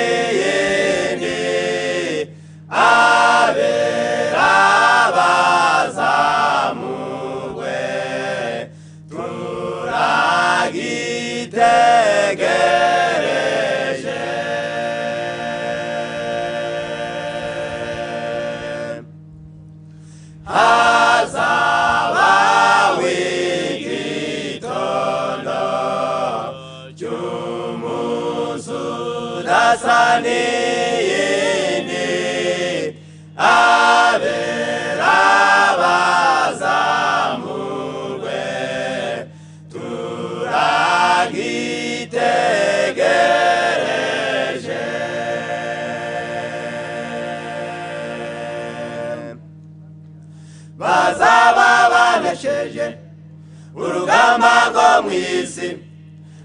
yasaniyeni abera bazamugwe turagitegereje hazaba w'igitondo cy'umusudasaniyeni abera bazamugwe turagitegereje bazaba banesheje urugamba rwo mu isi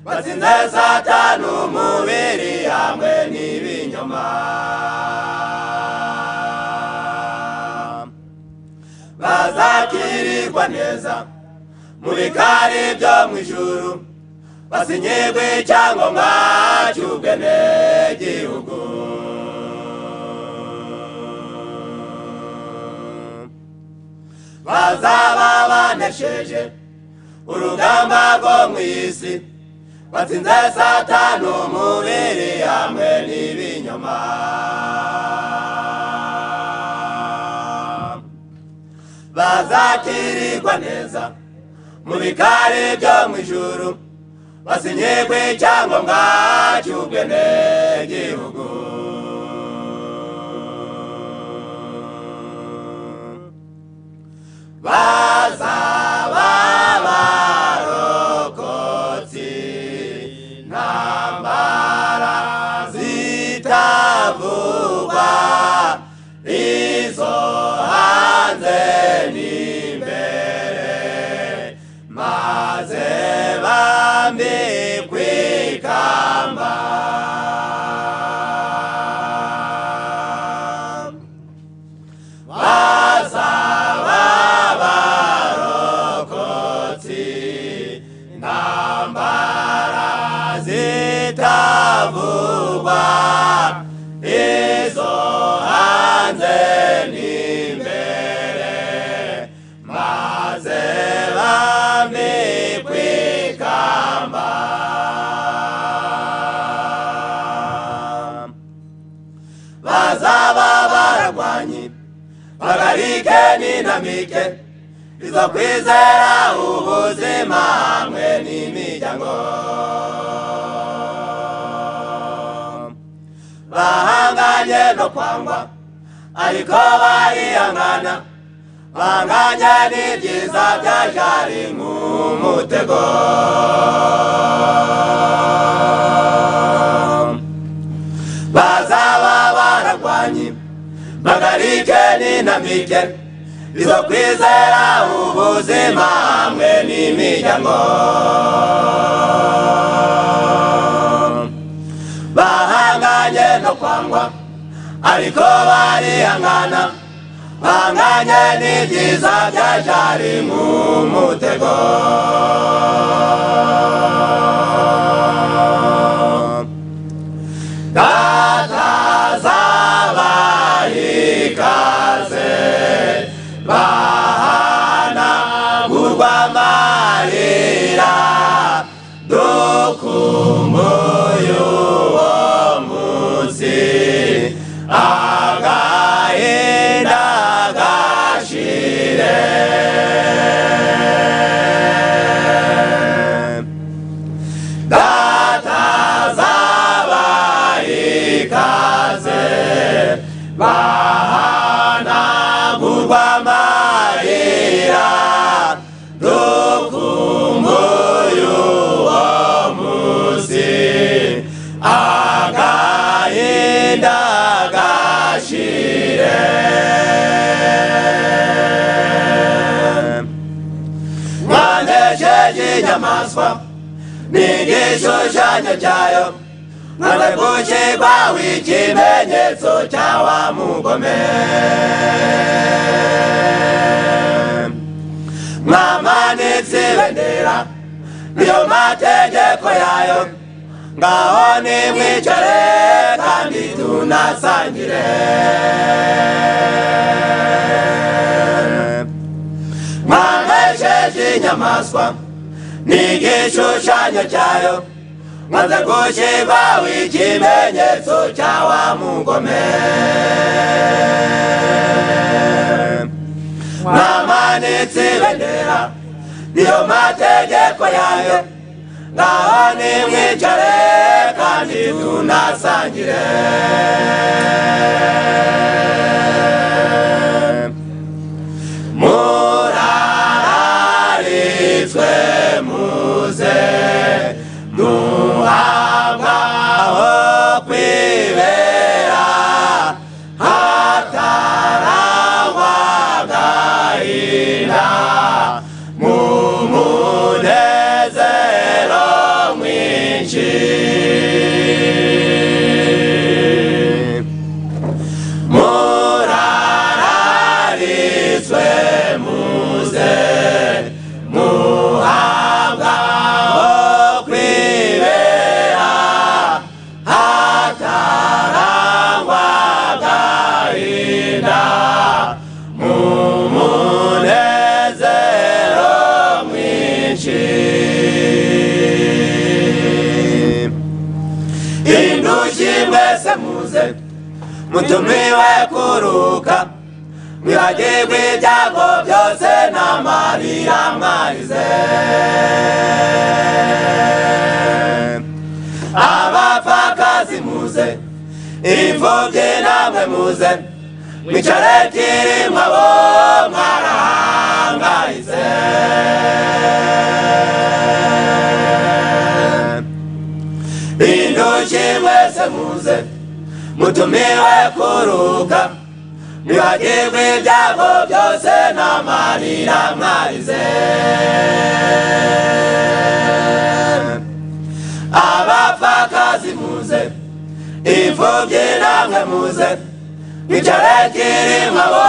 batsinze satani umubiri hamwe n'ibinyoma bazakirirwa neza mu bikari byo mu ijuru basinyirwe icyangombwa cy'ubwenegihugu bazaba banesheje urugamba rwo mu isi batsinze satani umubiri hamwe n'ibinyoma bazakirirwa neza mu bikari byo mu ijuru basinyirwe icyangombwa cy'ubwenegihugu bazaba barokotsi ntambara zitavugwa izo hanze n'imbere maze bambikwe ikamba bazaba barokotsi ntambara zitavugwa izo hanze n'imbere maze bambikwe ikamba bazaba baragwanye bagarike n'intamike izo kwizera ubuzima hamwe n'imiryango bahanganye no kwangwa ariko barihangana bahanganye n'ibyiza byajari nk'umutego bazaba baragwanye bagarike n'intamike izo kwizera ubuzima hamwe n'imiryango bahanganye no kwangwa ariko barihangana bahanganye n'ibyiza byajari nk'umutego batazabahikaze bahanagurwa amarira dukumbuye uwo munsi agahinda gashire ikaze bahanagurwa amarira dukumbuye uwo munsi agahinda gashire mwanesheje inyamaswa n'igishushanyo cyayo none gushyirwa w'ikimenyetso cya wa mugome mwamanitse ibendera niyo mategeko yayo ngaho nimwicare kandi tunasangire mwanesheje inyamaswa n'igishushanyo cyayo maze gushyirwaho ikimenyetso cya wa mugome mwamanitse ibendera niyo mategeko yayo ngaho nimwicare kandi tunasangire murararitswe muze duhabwa aho kwibera hatarangwa agahinda mu munezero mwinshi murararitswe muze muhabwa aho kwibera hatarangwa agahinda mu munezero mwinshi indushyi mwese muze mutumiwe kuruka mwibagirwe ibyago byose n'amarira mwarize abapfakazi muze imfubyi namwe muze mwicare kirimwa bo mwarahangayize indushyi mwese muze mutumiwe kuruka mwibagirwe ibyago byose n'amarira mwarize abapfakazi muze imfubyi namwe muze mwicare kirimwa bo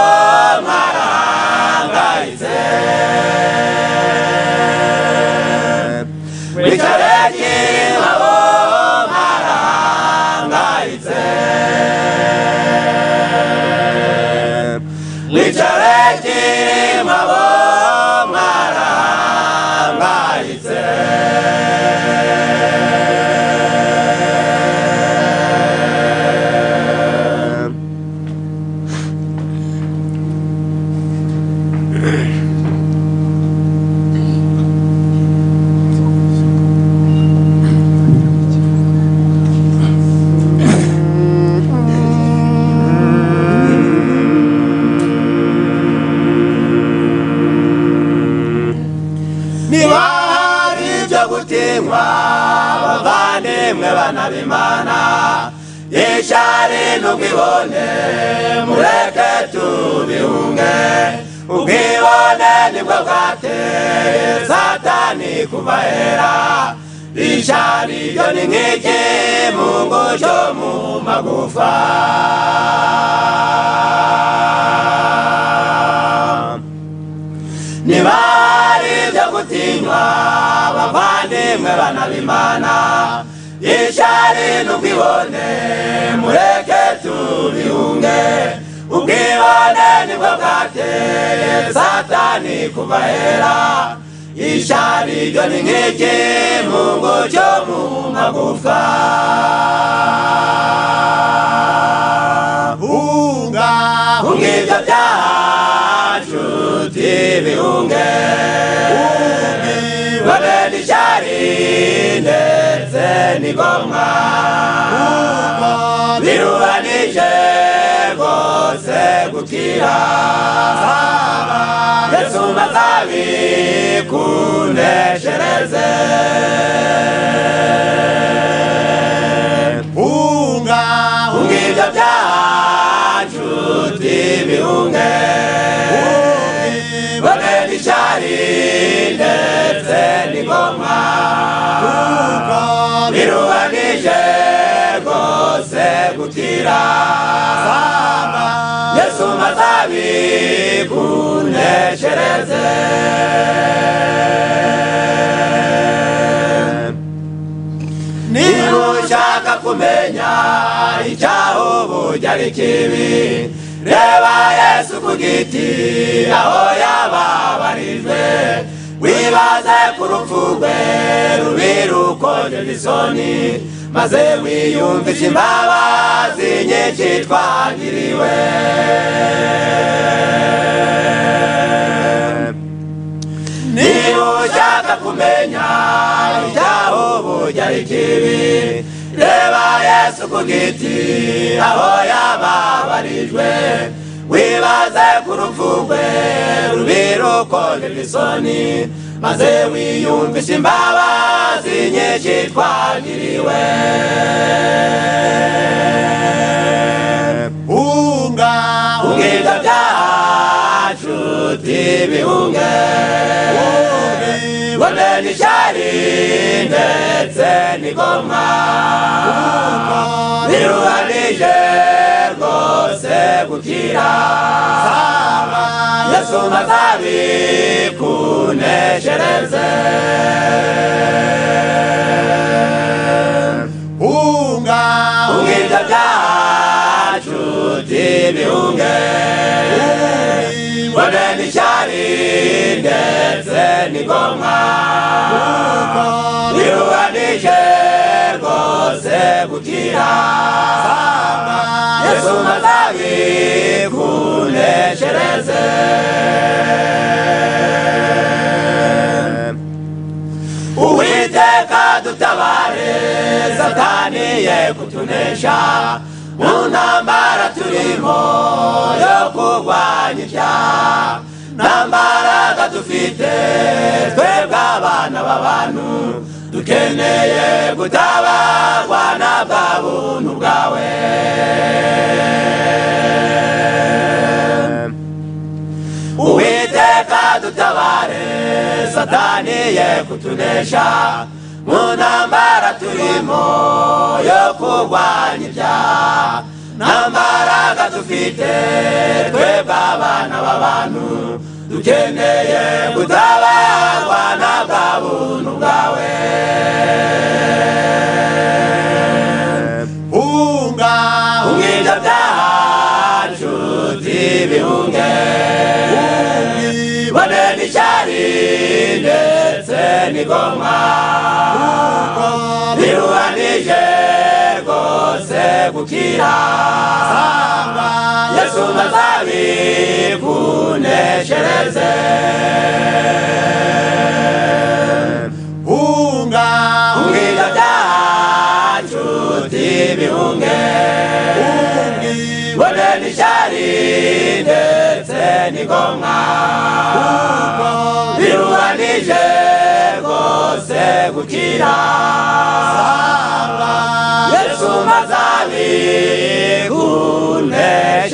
mwarahangayize mwicare kirimwa bo mwarahangayize Nitareke mabo mwarangaritse niba hari ibyo gutinywa bavandimwe banabimana yishari n'ubwibone mureke tubihunge ubwibone nibwo bwateye satani kubahera ishari ryo ni nk'iki mu ngusho mu magufa ntibari ibyo gutinywa bavandimwe banabimana ishari n'ubwibone mureke tubihunge ubwibone nibwo bwateye satani kubahera ishari ryo ni nk'iki mu ngusho mu magufa hunga hunga ibyo byacu tibihunge babe n'ishyari ndetse n'igomwa biruhanije rwose gukira yesu mazabikundesereze hunga hunga ibyo byacu tibihunge bone n'icyari ndetse n'ingoma biruhanije rwose gukira yesu mazabikundesereze niba ushaka kumenya icyaho ubujya ari kibi reba yesu ku giti aho yababarijwe wibaze ku rupfu rwe rubi rukonjeje isoni maze wiyumvishe imbabazi nyinshi twagiriwe niba ushaka kumenya ibyaho ubujya ari kibi reba yesu ku giti aho yababarijwe wibaze ku rupfu rwe rubi rukonjeje isoni maze wiyumvishe imbabazi nyinshi twagiriwe unga unga ibyo byacu tibihunge bone n'ishyari ndetse n'igomwa biruhanije rwose gukira yesu ntazabikuneshereze unga unga ibyo byacu tibihunge bone n'ishyari ndetse n'igomwa biruhanije rwose gukira yesu ntazabikuneshereze uwiteka dutabare satani ye kutunesha mu ntambara turimo yo kurwanya ibyaha nta mbaraga dufite twebwe abana b'abantu dukeneye gutabarwa na bwa buntu bwawe uwiteka dutabare satani ye kutunesha mu ntambara turimo yo kurwanya ibyaha nta mbaraga dufite twebwe abana b'abantu dukeneye gutabarwa na bwa buntu bwawe unga unga ibyo byacu tibihunge bone n'icyari ndetse n'igomwa biruhanije rwose gukira yesu ntazabikuneshereze unga unga ibyo byacu tibihunge bone n'ishyari ndetse n'igomwa biruhanije rwose gukira yesu mazabi kunesha